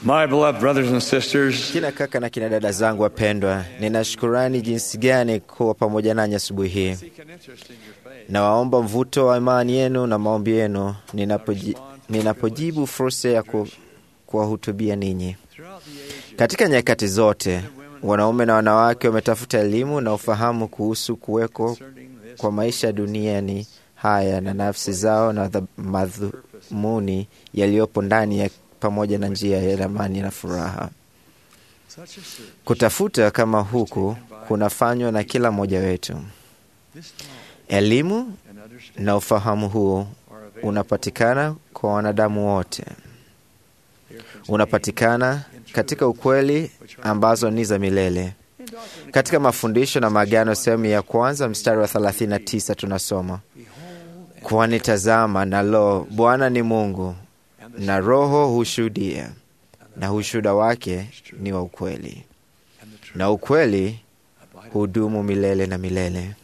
My beloved brothers and sisters, Kina kaka na kina dada zangu wapendwa, nina shukurani jinsi gani kuwa pamoja nanyi asubuhi hii. seek an interest in your faith. Nawaomba mvuto wa imani yenu na maombi yenu ninapoji, ninapojibu fursa ya ku, kuwahutubia ninyi. Throughout the ages, Katika nyakati zote, wanaume na wanawake wametafuta elimu na ufahamu kuhusu kuweko concerning this kwa maisha duniani haya na nafsi zao na dha- madhumuni yaliyopo ndani ya pamoja na njia ya amani na furaha. such a search, Kutafuta kama huku kunafanywa na kila mmoja wetu. this knowledge Elimu and understanding na ufahamu huo are available. unapatikana kwa wanadamu wote, They are contained unapatikana katika ukweli ambazo ni za milele. in doctrine. Katika mafundisho na maagano sehemu ya kwanza mstari wa 39 tunasoma Behold, and kwani tazama, na lo, Bwana ni Mungu and the na Roho hushuhudia, na ushuhuda wake ni wa ukweli, and the truth na ukweli abide hudumu milele na milele and ever.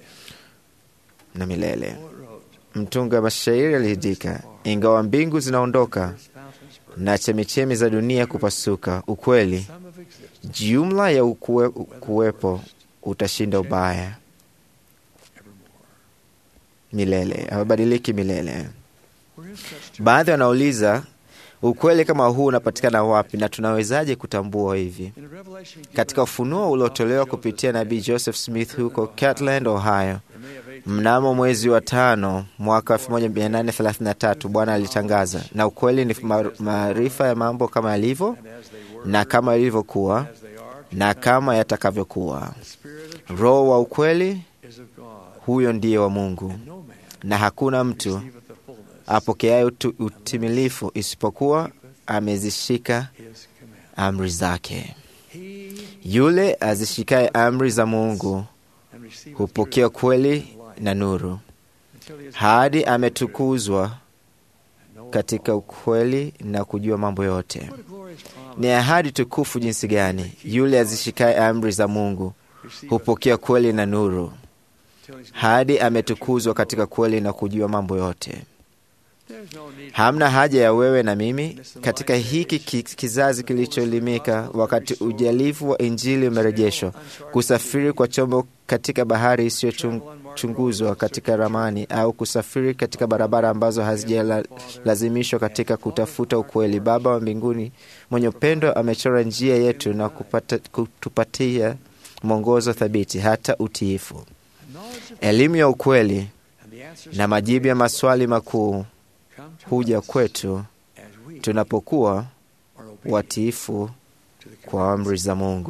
na milele. Poet wrote, Mtunga mashairi aliandika, ingawa mbingu zinaondoka "Earth's fountains burst, na chemichemi za dunia kupasuka, ukweli some of existence jumla ya ukue, kuwepo utashinda ubaya evermore." milele, hawabadiliki milele. Where is such truth? Baadhi wanauliza ukweli kama huu unapatikana wapi na tunawezaje kutambua hivi? In a revelation given Katika ufunuo uliotolewa kupitia nabii Joseph Smith huko Kirtland, Ohio, in May of 18 mnamo mwezi wa tano mwaka 1833 Bwana alitangaza, na ukweli ni ma- maarifa ya mambo kama yalivyo and as they were, na kama ilivyokuwa as they are, na kama yatakavyokuwa. the spirit of truth Roho wa ukweli is of God, huyo ndiye wa Mungu, and no man na hakuna mtu receiveth the fullness apokeaye utu- utimilifu isipokuwa amezishika his command. amri zake. He Yule azishikaye amri za Mungu and receiveth hupokea truth kweli and light na nuru, until he is hadi ametukuzwa and knoweth katika all. ukweli na kujua mambo yote. What a glorious promise. Ni ahadi tukufu jinsi gani! Yule azishikaye amri za Mungu Receiveth hupokea kweli na nuru, until he's hadi ametukuzwa katika kweli na kujua mambo yote. There's no need Hamna haja ya wewe na mimi katika hiki ki- kizazi kilichoelimika, wakati ujalifu wa Injili umerejeshwa, kusafiri kwa chombo katika bahari isiyochunguzwa katika ramani, au kusafiri katika barabara ambazo hazijalazimishwa katika kutafuta ukweli. Baba wa mbinguni mwenye upendo amechora njia yetu na kupata, kutupatia mwongozo thabiti hata utiifu, knowledge of elimu ya ukweli and the answers na majibu ya maswali makuu come to huja us kwetu as we tunapokuwa are obedient watiifu to the kwa amri za Mungu.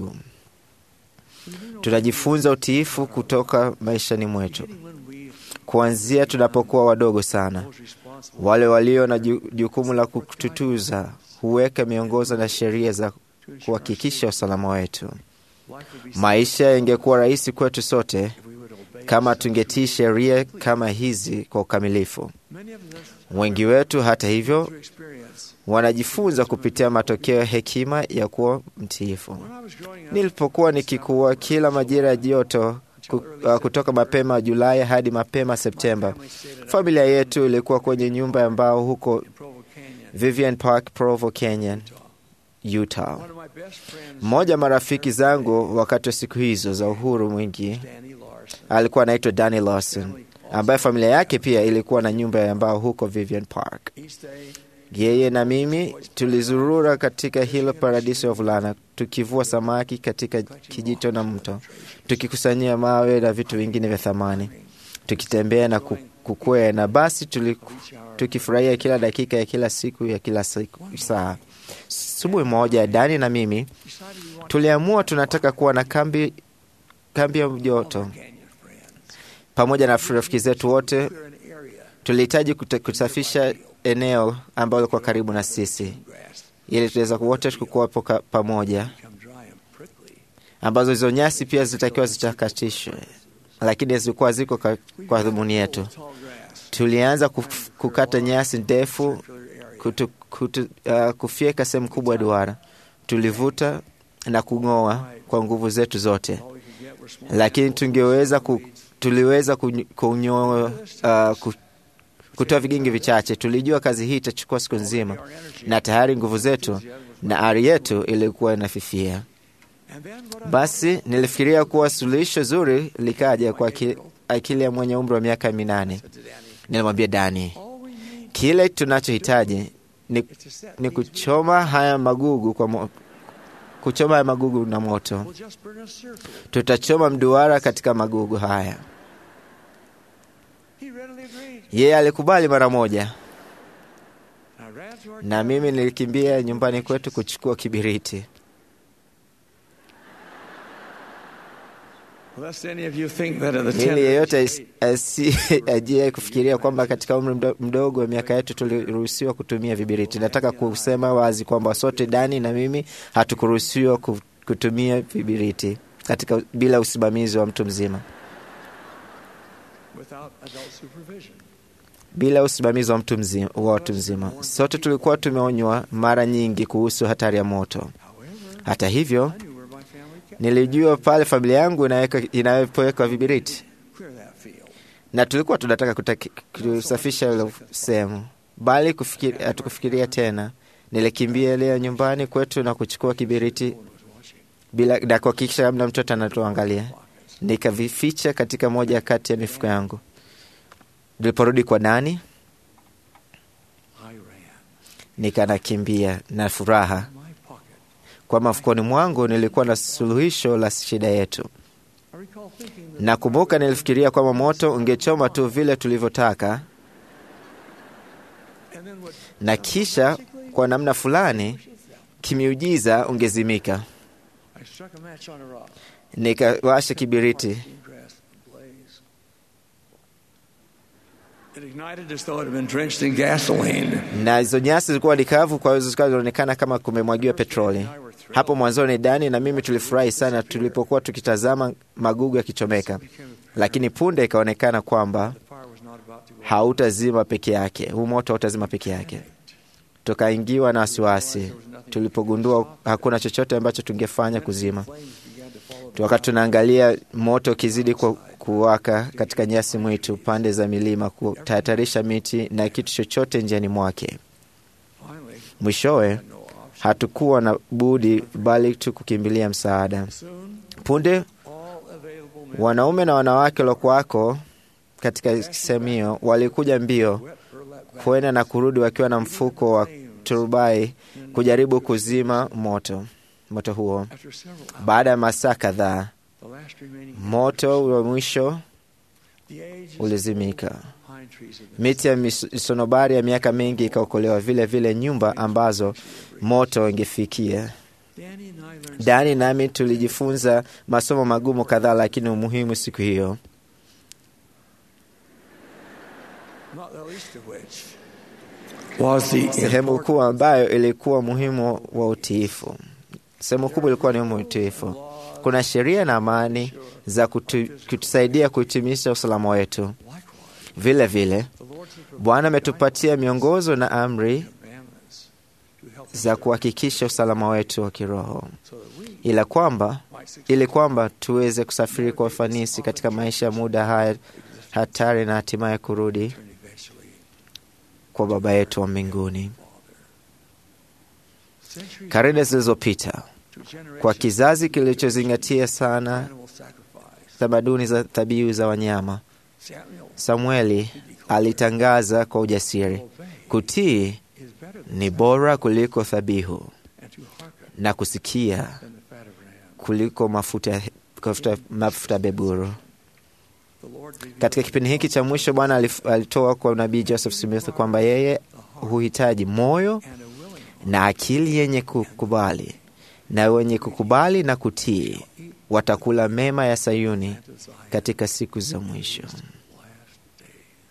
We learn Tunajifunza utiifu kutoka maishani mwetu, beginning when we kuanzia tunapokuwa wadogo sana. those responsible Wale walio na ju- jukumu la kututuza huweka miongozo na sheria za to ensure kuhakikisha usalama wetu. life would be Maisha yangekuwa rahisi kwetu sote if we would obey kama such tungetii sheria kama hizi kwa ukamilifu. Many of us Wengi wetu, hata hivyo, through experience. wanajifunza kupitia matokeo ya hekima ya kuwa mtiifu. When I was growing up, Nilipokuwa nikikua, kila majira ya joto ku, uh, kutoka mapema Julai hadi mapema Septemba, family stayed at familia yetu ilikuwa kwenye nyumba ya mbao huko in Provo Canyon, Vivian Park, Provo Canyon, Utah. One of my best friends, Mmoja wa marafiki zangu wakati wa siku hizo za uhuru mwingi Danny Larson, alikuwa anaitwa Danny Lawson, family ambaye familia yake pia ilikuwa na nyumba ya mbao huko Vivian Park. each day Yeye na mimi tulizurura katika hilo paradiso ya wavulana, tukivua samaki katika kijito na mto, tukikusanyia mawe na vitu vingine vya thamani, tukitembea na ku- kukwea, na basi tuli, each hour. tukifurahia kila dakika ya kila siku ya kila siku, saa. Asubuhi moja, Dani na mimi decided we wanted tuliamua tunataka kuwa na kambi, kambi ya joto Canyon friends. pamoja na rafiki zetu wote. Clear an area Tulihitaji kute- kusafisha eneo ambalo lilikuwa karibu na sisi grass ili tuweza wote kukuwapo ka- pamoja, become dry and prickly. ambazo hizo nyasi pia zitakiwa zitakatishwe, lakini zilikuwa ziko ka- kwa dhumuni yetu. Tall grass, Tulianza kuf- kukata nyasi ndefu circular area. kutu, kutu, uh, kufyeka sehemu kubwa ya duara. Tulivuta na kung'oa kwa nguvu zetu zote, All we could get were small lakini handfuls of tungeweza ku, weeds. tuliweza kunyo- kunyoa uh, ku, kutoa vigingi vichache. Tulijua kazi hii itachukua siku nzima, na tayari nguvu zetu na ari yetu ilikuwa inafifia. Basi nilifikiria kuwa suluhisho zuri likaja kwa ki- akili ya mwenye umri wa miaka minane. Nilimwambia Dani, kile tunachohitaji ni, ni kuchoma haya magugu kwa mo, kuchoma haya magugu na moto. Tutachoma mduara katika magugu haya. Yeye alikubali mara moja, na mimi nilikimbia nyumbani kwetu kuchukua kibiriti. Ili yeyote ajie kufikiria kwamba katika umri mdo- mdogo wa miaka yetu tuliruhusiwa kutumia vibiriti. Nataka kusema wazi kwamba sote, Dani na mimi, hatukuruhusiwa ku- kutumia vibiriti katika bila usimamizi wa mtu mzima, bila usimamizi wa mtu mzima, wa watu mzima. Sote tulikuwa tumeonywa mara nyingi kuhusu hatari ya moto. Hata hivyo, nilijua pale familia yangu inaweka- inapoweka vibiriti na tulikuwa tunataka kutaki- kusafisha ile sehemu, bali kufikiri- hatukufikiria tena. Nilikimbia leo nyumbani kwetu na kuchukua kibiriti bila na kuhakikisha labda mtoto anatuangalia, nikavificha katika moja kati ya mifuko yangu. Niliporudi kwa Dani, nikanakimbia na furaha kwa mafukoni mwangu nilikuwa na suluhisho la shida yetu. Nakumbuka nilifikiria kwamba moto ungechoma tu vile tulivyotaka, na kisha kwa namna fulani kimiujiza ungezimika. Nikawasha kibiriti It ignited as though it had been drenched in gasoline. na hizo nyasi zilikuwa ni kavu, kwa hiyo zikawa zinaonekana kama kumemwagiwa petroli. Hapo mwanzoni, Dani na mimi tulifurahi sana tulipokuwa tukitazama magugu yakichomeka, lakini punde ikaonekana kwamba The fire was not about to go out. hautazima peke yake, huu moto hautazima peke yake. Tukaingiwa na wasiwasi tulipogundua hakuna chochote ambacho tungefanya kuzima. Flames began to follow the Wakati tunaangalia moto ukizidi ku- kuwaka katika nyasi mwitu pande za milima, kutahatarisha miti na kitu chochote njiani mwake. Finally, Mwishowe no option. hatukuwa na budi bali tu kukimbilia msaada. Soon, Punde all available men wanaume na wanawake waliokuwako katika sehemu hiyo walikuja mbio wet burlap bags kwenda na kurudi wakiwa na mfuko wa turubai kujaribu kuzima moto moto huo. after several hours. Baada ya masaa kadhaa, The last remaining moto wa mwisho the ages ulizimika. pine trees have been Miti ya mis- misonobari ya miaka mingi ikaokolewa, vile vile nyumba ambazo moto ingefikia. Danny and I learned Dani nami tulijifunza masomo magumu kadhaa, lakini umuhimu siku hiyo, not the least of which was the sehemu important kuu ambayo ilikuwa muhimu wa utiifu. Sehemu kubwa ilikuwa ni umuhimu wa utiifu. laws Kuna sheria na amani za kutu, kutusaidia kuhitimisha usalama wetu. likewise. Vile vile The Lord has provided Bwana ametupatia miongozo na amri commandments to help us za kuhakikisha usalama wetu wa kiroho, so that we ila kwamba might succeed ili kwamba tuweze kusafiri kwa ufanisi katika maisha ya muda haya hatari na hatimaye kurudi and eventually kwa Baba yetu wa mbinguni. centuries Karne zilizopita, to generations kwa kizazi kilichozingatia sana animal sacrifice. tamaduni za dhabihu za wanyama, Samuel Samueli alitangaza kwa ujasiri, obey kutii is better than ni bora kuliko dhabihu and to hearken na kusikia than the fat of ram. kuliko mafuta mafuta, mafuta beburu. The Lord revealed Katika kipindi hiki cha mwisho, Bwana alif- alitoa kwa nabii Joseph Smith kwamba yeye huhitaji moyo and a willing na akili yenye kukubali, na wenye kukubali na kutii watakula mema ya Sayuni heart to Zion katika siku za mwisho. last days.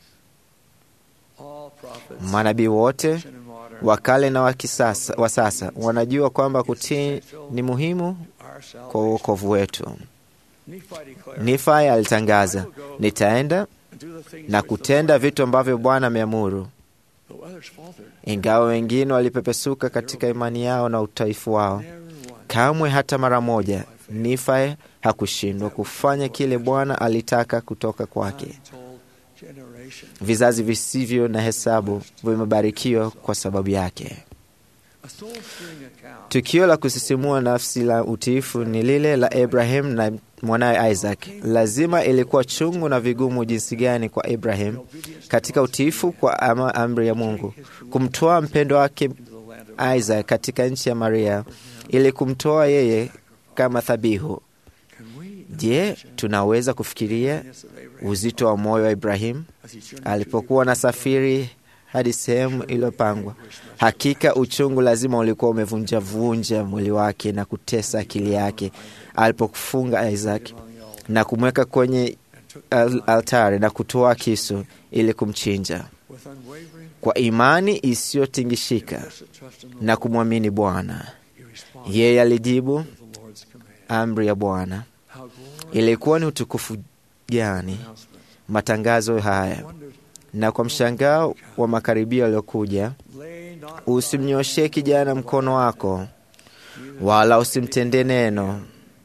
All prophets, Manabii wote ancient and modern, wa kale na wa kisasa wa sasa wanajua kwamba kutii ni muhimu our kwa salvation. uokovu wetu. Nephi declared, Nifai alitangaza, nitaenda and do the things na which the kutenda Lord- vitu ambavyo Bwana ameamuru. though others faltered, Ingawa wengine walipepesuka katika imani yao na utaifu wao, never once kamwe hata mara moja Nifai hakushindwa kufanya kile Bwana alitaka kutoka kwake. I'm told generation. Vizazi visivyo na hesabu vimebarikiwa kwa sababu yake. A soul-stirring account Tukio la kusisimua nafsi la utiifu ni lile la Abraham na mwanawe Isaac. Lazima ilikuwa chungu na vigumu jinsi gani kwa Abraham katika utiifu kwa ama amri ya Mungu kumtoa mpendo wake into the land of Isaac katika nchi ya Maria ili kumtoa yeye kama dhabihu. Can we Je, tunaweza kufikiria imagine of Abraham uzito wa moyo wa Ibrahim as he journeyed alipokuwa na safiri hadi sehemu iliyopangwa? Hakika uchungu lazima ulikuwa umevunjavunja mwili wake na kutesa akili yake alipokufunga Isaac among the altar na kumweka kwenye and took al altari na kutoa kisu ili kumchinja with unwavering kwa imani isiyotingishika blessed trust in the na kumwamini Bwana. He responded Yeye alijibu to the Lord's command. amri ya Bwana. How glorious Ilikuwa ni utukufu gani announcement. matangazo haya! Wondered, Na kwa mshangao wa makaribio yaliyokuja, lay not usimnyoshee kijana mkono wako, wala usimtendee neno,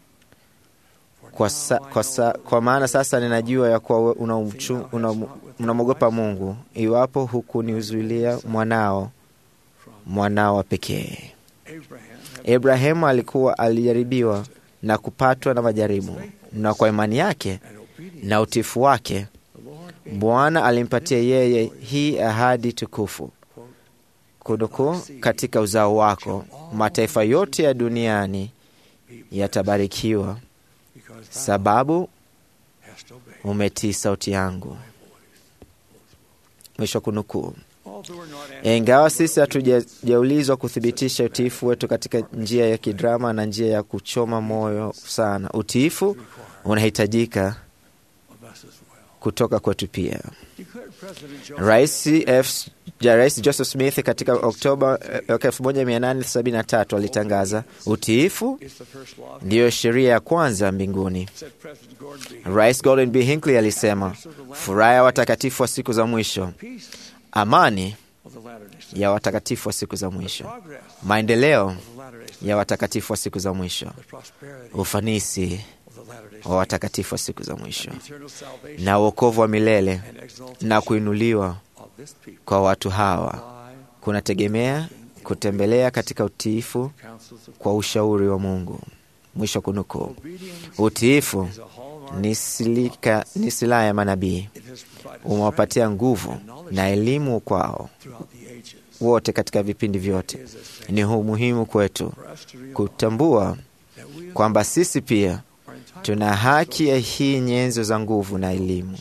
kwa, sa, kwa, sa, kwa maana sasa ninajua ya kuwa unamchu- unam- unamwogopa Mungu, iwapo hukuniuzuilia mwanao mwanao wa pekee. Abraham had Ibrahimu alikuwa alijaribiwa na kupatwa na majaribu, na kwa imani yake an obedience. na utifu wake The Lord gave Bwana alimpatia yeye hii ahadi tukufu kunuku, katika uzao wako mataifa yote ya duniani yatabarikiwa, because thou sababu hast obeyed umetii sauti yangu. my voice. Mwisho kunukuu. Although we're not answering Ingawa sisi hatujaulizwa kuthibitisha utiifu wetu katika njia ya kidrama na njia ya kuchoma moyo sana, utiifu unahitajika of us as well. kutoka kwetu pia. Declared President Joseph Rais F. ja Rais Joseph Smith katika Oktoba eh, mwaka 1873 alitangaza utiifu is the first law of ndiyo sheria ya kwanza mbinguni. said President Gordon B. Rais Gordon B. Hinckley alisema, furaha ya watakatifu wa siku za mwisho, Peace amani of the Latter-day Saints. ya watakatifu wa siku za mwisho, Progress maendeleo of the Latter-day Saints. ya watakatifu wa siku za mwisho, The prosperity ufanisi of the Latter-day wa Saints. watakatifu wa siku za mwisho, And eternal salvation na uokovu wa milele and exaltation na kuinuliwa of this people kwa watu hawa lie kunategemea kutembelea katika utiifu counsels of kwa ushauri wa Mungu. Mwisho kunukuu. obedience Utiifu is a hallmark. ni silika, ni silaha ya manabii, It has provided strength umewapatia nguvu na elimu kwao throughout the ages. wote katika vipindi vyote. It is a Ni hu- muhimu kwetu for us to realize kutambua that we kwamba sisi pia are entitled tuna haki ya hii nyenzo za nguvu na elimu.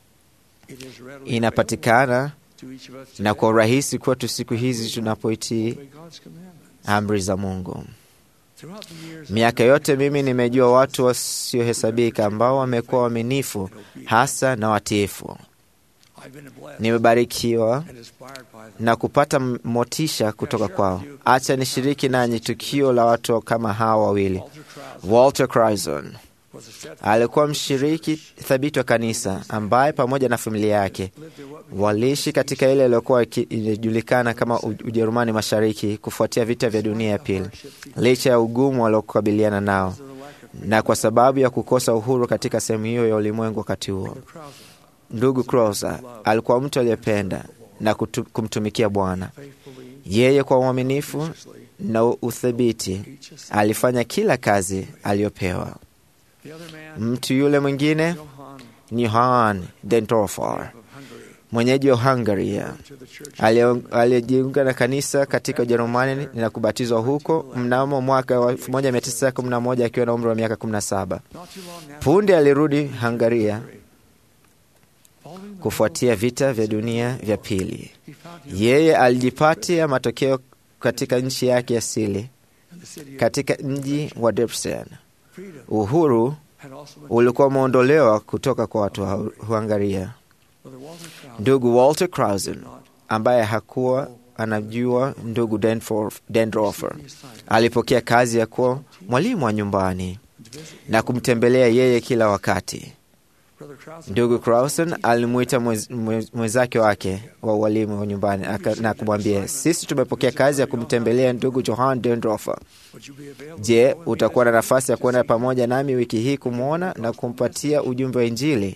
It is readily Inapatikana available to each of us na today kwa urahisi kwetu siku hizi tunapoitii to obey God's commandments. amri za Mungu. Throughout the years, Miaka yote mimi nimejua watu wasiohesabika ambao wamekuwa waaminifu hasa na watiifu. I've been blessed Nimebarikiwa and inspired by them. na kupata m- motisha kutoka kwao. Acha nishiriki nanyi tukio la watu kama hawa wawili. Walter Krauss Walter Crison was a steadfast alikuwa mshiriki thabiti wa kanisa ambaye pamoja na familia yake lived in what waliishi katika ile iliyokuwa iki- inajulikana kama U- Ujerumani Mashariki kufuatia vita vya dunia ya pili, licha ya ugumu waliokabiliana nao was the lack of na kwa sababu ya kukosa uhuru katika sehemu hiyo ya ulimwengu wakati huo. Brother Krauss Ndugu Crosser alikuwa mtu aliyependa na kutu, kumtumikia Bwana. faithfully, Yeye kwa uaminifu graciously, na uthabiti each assignment. alifanya kila kazi aliyopewa. The other man, Mtu yule mwingine Johann ni Johann Dentorfer, of Hungary, mwenyeji wa Hungaria, to the church aliye- aliyejiunga na kanisa katika Ujerumani na kubatizwa huko mnamo mwaka wa 1911 akiwa na umri wa miaka 17. not too long after Punde alirudi Hungaria following the kufuatia vita vya dunia vya pili. he found him Yeye alijipatia matokeo katika nchi yake asili, in the city of katika mji wa Debrecen. freedom Uhuru had also been ulikuwa umeondolewa kutoka kwa watu wa Hungaria. Brother Walter Krauss Ndugu Walter Krausen did not ambaye hakuwa anajua ndugu Denfor- Dendorfer receive the assignment alipokea kazi ya kuwa mwalimu wa nyumbani to visit na kumtembelea yeye kila wakati. Brother Krauss Ndugu Krausen alimwita mwez- mwez- mwenzake wake wa ualimu wa nyumbani aka- na kumwambia, sisi tumepokea kazi ya kumtembelea ndugu Johann Dendorfer. would you be available Je, to go with me utakuwa na as- nafasi ya kuenda pamoja nami wiki hii kumwona na kumpatia ujumbe wa Injili?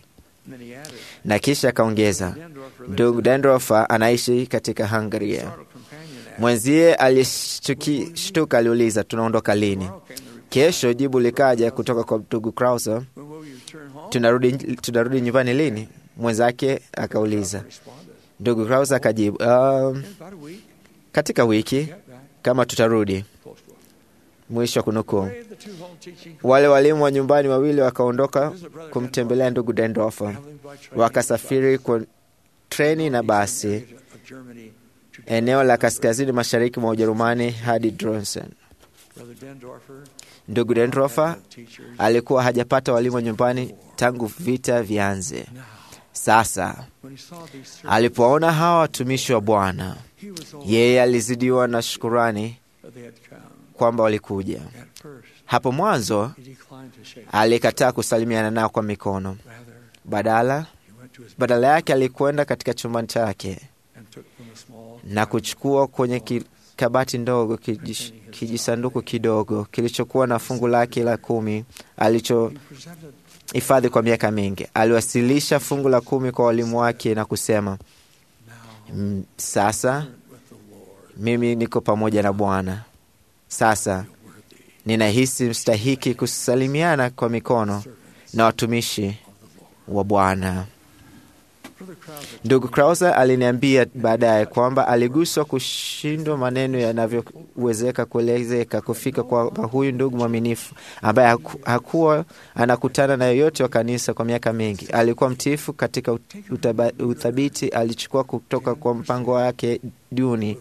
And then he added, na kisha akaongeza, Dendorfer lives ndugu in Dendorfer anaishi katika Hungaria. startled companion asked, Mwenzie alishtuka, aliuliza tunaondoka lini? Tomorrow came the reply, Kesho jibu likaja kutoka kwa ndugu Krauser, when will you turn home? tunarudi, tunarudi nyumbani lini? Mwenzake akauliza. Responded, Ndugu Krauser akajibu, um, in about a week, katika wiki get back, kama tutarudi. close quote. Mwisho wa kunukuu. Brave the two home teaching Wale walimu wa nyumbani wawili wakaondoka kumtembelea ndugu Dendorfer, traveling by train wakasafiri kwa treni na basi of Germany to eneo la kaskazini mashariki mwa Ujerumani hadi Dronsen. Brother Dendorfer Ndugu Dendorfer had teachers. alikuwa hajapata walimu wa nyumbani tangu vita vianze. Now, Sasa when he saw these servants, alipoona hawa watumishi wa Bwana, he was all yeye alizidiwa na shukurani that they had come. kwamba walikuja. At first, Hapo mwanzo he declined to shake. alikataa kusalimiana nao kwa mikono, Rather, badala he went to his badala yake alikwenda katika chumba chake and took from a small na kuchukua kwenye ki, kabati ndogo kijish, kijisanduku kidogo kilichokuwa na fungu lake la kumi He alichohifadhi presented kwa miaka mingi. Aliwasilisha fungu la kumi kwa walimu wake na kusema, now "Mm, sasa with the Lord. mimi niko pamoja na Bwana. Sasa Worthy ninahisi mstahiki kusalimiana kwa mikono na watumishi wa Bwana. Brother Krause Ndugu Krauser aliniambia baadaye kwamba aliguswa kushindwa maneno yanavyowezeka kuelezeka kufika kwa huyu ndugu mwaminifu ambaye haku- hakuwa anakutana na yoyote wa kanisa kwa miaka mingi. Alikuwa mtiifu katika ut- utaba- uthabiti, alichukua kutoka kwa mpango wake duni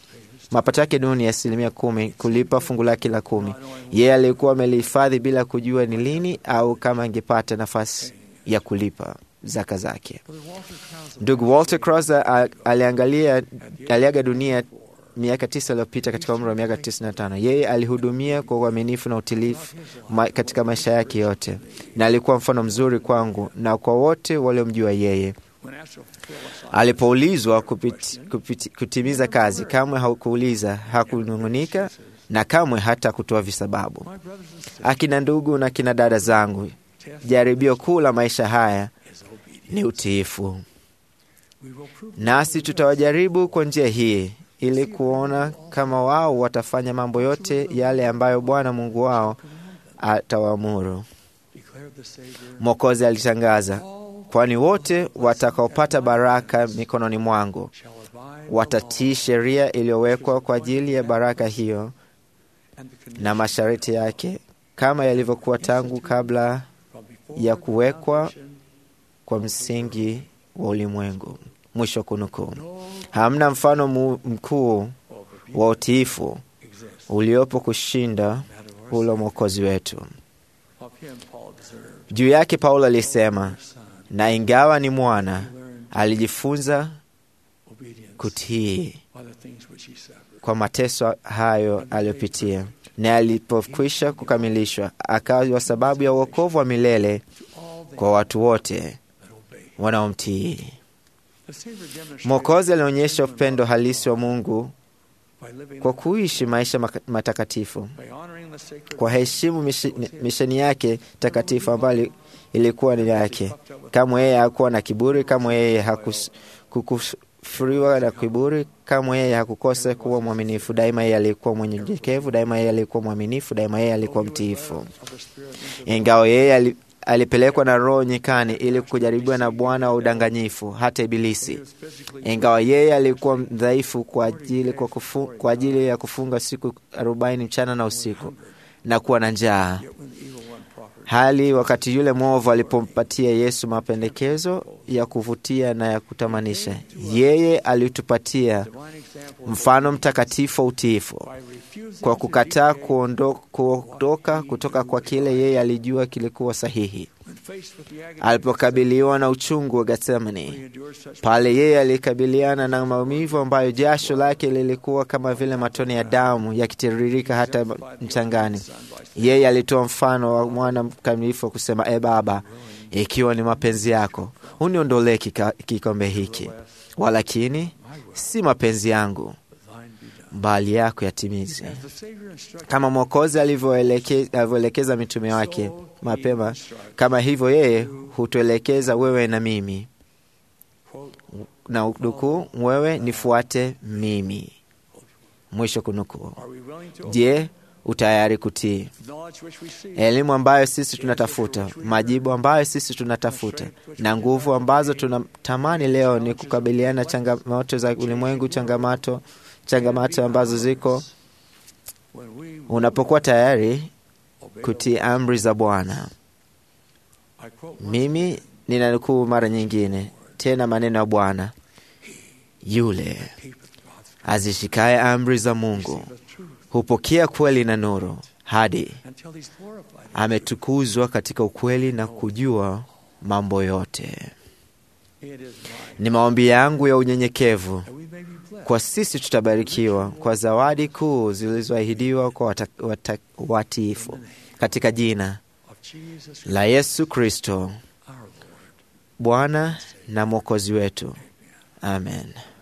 mapato yake duni ya asilimia kumi kulipa fungu lake la kumi. Yeye alikuwa amelihifadhi bila kujua ni lini au kama angepata nafasi ya kulipa zaka zake. Brother Walter Krause Ndugu Walter Crosser a- aliangalia aliaga dunia miaka tisa iliyopita katika umri wa miaka 95. Yeye alihudumia kwa uaminifu na utilifu ma, katika maisha yake yote, na alikuwa mfano mzuri kwangu na kwa wote waliomjua yeye. when asked to fulfill a sign, Alipoulizwa kupit, kupit, kutimiza kazi, kamwe hakuuliza, hakunung'unika na kamwe hata kutoa visababu. my brothers and sisters, Akina ndugu na kina dada zangu, test jaribio kuu la maisha haya is obedience. ni utiifu. We will prove nasi tutawajaribu kwa njia hii ili kuona kama wao watafanya mambo yote yale ambayo Bwana Mungu wao atawaamuru. declared the Savior. Mwokozi alitangaza, All kwani wote watakaopata baraka mikononi mwangu shall abide watatii sheria iliyowekwa kwa ajili ya baraka hiyo and the na masharti yake, kama yalivyokuwa tangu kabla from before ya the kuwekwa foundation, kwa msingi wa ulimwengu. Mwisho wa kunukuu. no Hamna mfano mu- mkuu of obedience wa utiifu exists. uliopo kushinda That of our ule mwokozi wetu. Of him Paul observed, Juu yake Paulo alisema, Son, na ingawa ni mwana, he learned alijifunza obedience kutii by the things which he suffered. kwa mateso hayo aliyopitia, na alipokwisha kukamilishwa, akawa sababu ya uokovu wa milele To all them kwa watu wote that obey. wanaomtii. The Savior demonstrated Mwokozi alionyesha upendo halisi wa Mungu by living kwa kuishi maisha maka- matakatifu, by honoring the sacred kwa heshimu mishi- misheni yake takatifu ambayo ilikuwa ni yake. Kamwe yeye hakuwa na kiburi, kamwe yeye hakukufuriwa na kiburi, kamwe yeye hakukosa kuwa mwaminifu. Daima yeye alikuwa mwenyenyekevu, daima yeye alikuwa mwaminifu, daima yeye alikuwa mtiifu. of the Spirit into Ingawa yeye ali, alipelekwa na Roho nyikani ili kujaribiwa na bwana wa udanganyifu, hata Ibilisi. He was physically Ingawa yeye alikuwa mdhaifu kwa ajili, kwa kufu, kwa ajili ya kufunga siku arobaini mchana na usiku na kuwa na njaa yet when the evil one proffered hali wakati yule mwovu alipompatia Yesu mapendekezo ya kuvutia na ya kutamanisha, yeye alitupatia divine example mfano mtakatifu wa utiifu by refusing kwa to kukataa deviate kuondo- kuondoka kutoka kwa kile yeye alijua kilikuwa sahihi. when faced with the agony Alipokabiliwa na uchungu wa he Getsemani, endured such pale yeye alikabiliana na maumivu ambayo jasho lake lilikuwa kama vile matone ya damu yakitiririka hata mchangani. Yeye alitoa mfano wa mwana mkamilifu wa kusema, e Baba, ikiwa ni mapenzi yako uniondolee kika- kikombe hiki, walakini si mapenzi yangu thine be done. bali yako yatimize, As the Savior instructed kama Mwokozi alivyoeleke- alivyoelekeza mitume wake mapema, kama hivyo yeye hutuelekeza wewe na mimi, quote, na nukuu, wewe nifuate mimi, mwisho kunukuu. are we willing to Je, utayari kutii knowledge which we seek? elimu ambayo sisi tunatafuta, majibu ambayo sisi tunatafuta, na nguvu ambazo tunatamani leo ni kukabiliana na changamoto za ulimwengu, changamoto changamoto ambazo ziko When we unapokuwa tayari obey kutii amri za Bwana. I quote once Mimi ninanukuu mara nyingine tena maneno ya Bwana, yule keepeth God's azishikaye amri za Mungu the truth hupokea kweli na nuru hadi until he's glorified. ametukuzwa katika ukweli na kujua mambo yote. It is mine. Ni maombi yangu ya unyenyekevu And we may be blessed. kwa sisi tutabarikiwa kwa zawadi kuu zilizoahidiwa kwa wata, wata, watiifu katika jina Of Jesus la Yesu Kristo our Lord. Bwana na Mwokozi wetu, amen.